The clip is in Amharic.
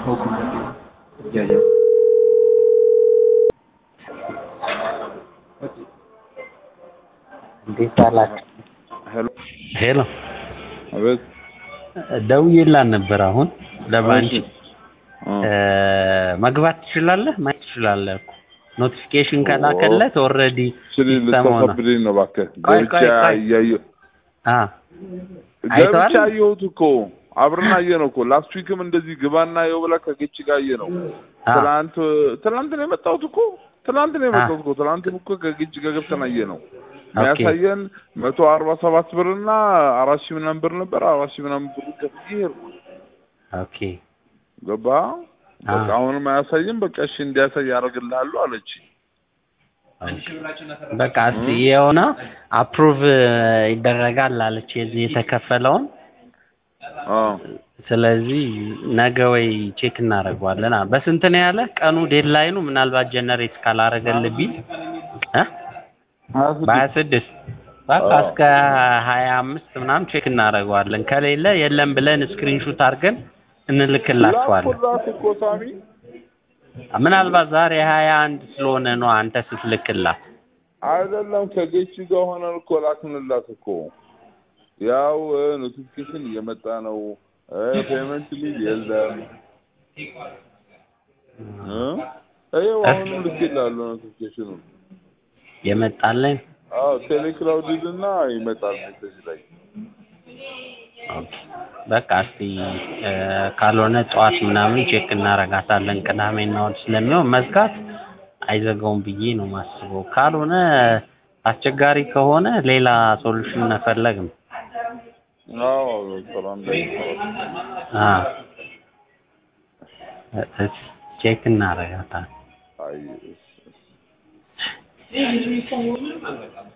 እያየሁ እንዴት አላችሁ? ሄሎ ሄሎ አቤት ደውዬላት ነበር አሁን ለባንቺ እሺ እ መግባት ትችላለህ ማየት ትችላለህ እኮ ኖቲፊኬሽን ከላከለት ኦልሬዲ ስል ልታሳብደኝ ነው እባክህ ቆይ፣ ገብቼ ቆይ፣ ቆይ። እያየሁ አ ገብቼ አይተዋል? አየሁት እኮ አብረን አየነው እኮ ላስት ዊክም እንደዚህ ግባና የው ብላ ከጌች ጋር አየነው አ ትናንት ትናንት ነው የመጣሁት እኮ ትናንት ነው የመጣሁት እኮ ትናንትም እኮ ከጌች ጋር ገብተን አየነው የሚያሳየን መቶ አርባ ሰባት ብር እና አራት ሺህ ምናምን ብር ነበር አራት ሺህ ምናምን ብር ከፍዬ ሄድኩ ኦኬ ገባ አ በቃ አሁንም አያሳይም በቃ እሺ እንዲያሳይ ያደርግልሃሉ አለች በቃ እስቲ የሆነ አፕሩቭ ይደረጋል አለች የዚህ የተከፈለውን አዎ ስለዚህ ነገ ወይ ቼክ እናደርገዋለን። አ- በስንት ነው ያለ ቀኑ ዴድላይኑ? ምናልባት ጀነሬት ካላረገልህ ቢል እ በሀያ ስድስት በቃ አዎ። እስከ ሀያ አምስት ምናምን ቼክ እናደርገዋለን። ከሌለ የለም ብለን ስክሪንሹት አድርገን እንልክላችኋለን። ላኩላት እኮ ሳሚ ምናልባት ዛሬ ሀያ አንድ ስለሆነ ነው አንተ ስትልክላት። አይደለም ከጌች ጋር ሆነን እኮ ላክንላት እኮ ያው ኖቲፊኬሽን እየመጣ ነው ፔመንት ሊል የለም እ ይኸው አሁንም ልኬልሃለሁ ኖቲፊኬሽኑ የመጣለን አዎ ቴሌክላውድ እና ይመጣል ሜሴጅ ላይ ኦኬ። በቃ እስቲ እ፣ ካልሆነ ጠዋት ምናምን ቼክ እናረጋታለን። ቅዳሜና እሑድ ስለሚሆን መዝጋት አይዘጋውም ብዬ ነው ማስበው። ካልሆነ አስቸጋሪ ከሆነ ሌላ ሶሉሽን መፈለግ ነው። አዎ ስራ እንዳይሰራ አ እስ ቼክ እናረጋታለን። አይ